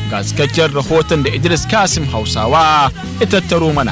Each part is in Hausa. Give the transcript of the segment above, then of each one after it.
ga cikakken rahoton da idris kasim hausawa ya tattaro mana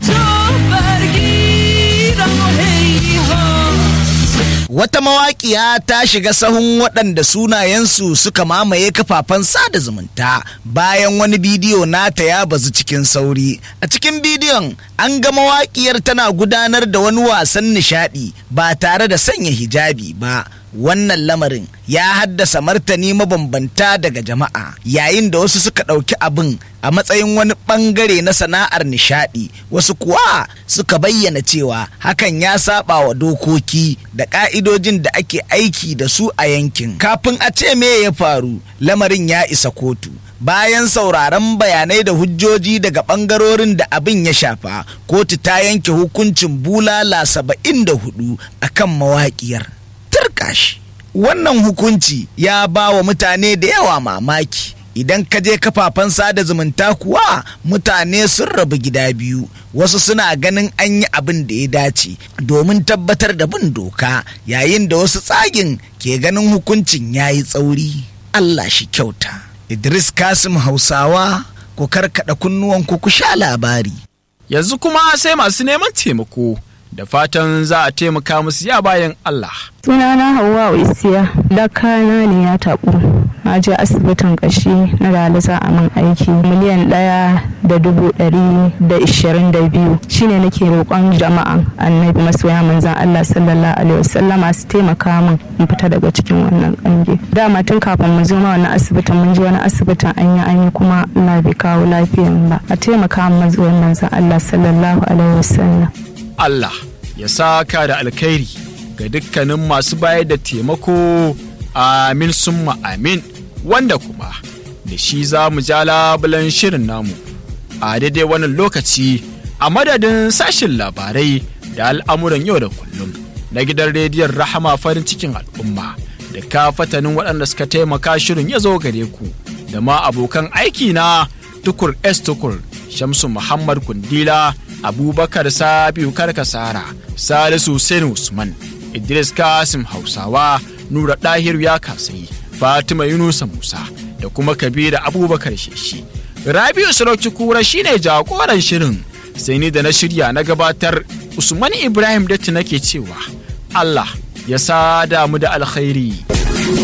Wata mawaƙiya ta shiga sahun waɗanda sunayensu suka mamaye kafafen sada zumunta bayan wani bidiyo nata ya bazu cikin sauri. A cikin bidiyon an ga mawaƙiyar tana gudanar da wani wasan nishaɗi ba tare da sanya hijabi ba. Wannan lamarin ya haddasa martani mabambanta daga jama'a yayin da wasu suka ɗauki abin a matsayin wani ɓangare na sana'ar nishaɗi wasu kuwa suka bayyana cewa hakan ya saba wa dokoki da ƙa'idojin da ake aiki da su a yankin kafin a ce me ya faru lamarin ya isa kotu bayan sauraron bayanai da hujjoji daga ɓangarorin da abin ya shafa kotu ta yanke hukuncin bulala saba'in da hudu akan mawaƙiyar turkashi wannan hukunci ya ba wa mutane da yawa mamaki idan ka je kafafen sada zumunta kuwa mutane sun rabu gida biyu wasu suna ganin an yi abin da ya dace domin tabbatar da bin doka yayin da wasu tsagin ke ganin hukuncin ya yi tsauri allah shi kyauta idris kasim hausawa ku karkada kunnuwanku ku sha labari yanzu kuma sai masu neman taimako da fatan za a taimaka musu ya bayan Allah. sunana hawa isiya da kana ne ya taɓu na je asibitin ƙashi na rali za a min aiki miliyan ɗaya da dubu ɗari da ishirin da biyu shine nake roƙon jama'a annabi masoya manzan Allah sallallahu alaihi wasallama su taimaka min in fita daga cikin wannan ƙange dama tun kafin mu zo ma wannan asibitin mun je wani asibitin an yi an yi kuma Allah bai kawo lafiyan ba a taimaka min mazuwan manzan Allah sallallahu alaihi wasallam Allah ya saka da alkhairi ga dukkanin masu bayar da taimako amin summa amin wanda kuma da shi za mu ja labulan shirin namu a daidai wannan lokaci a madadin sashin labarai da al'amuran yau da kullum na gidan rediyon rahama farin cikin al'umma da ka fatanin waɗanda suka taimaka shirin ya zo gare ku da ma abokan aiki na tukur s tukur shamsu muhammad kundila abubakar sabiu karkasara salisu hussein usman idris kasim hausawa nura ɗahiru ya kasai fatima yunusa musa da kuma kabira abubakar sheshi rabiu sarauci kura shine jagoran shirin sai ni da na shirya na gabatar usman ibrahim datti nake cewa allah ya sada mu da alkhairi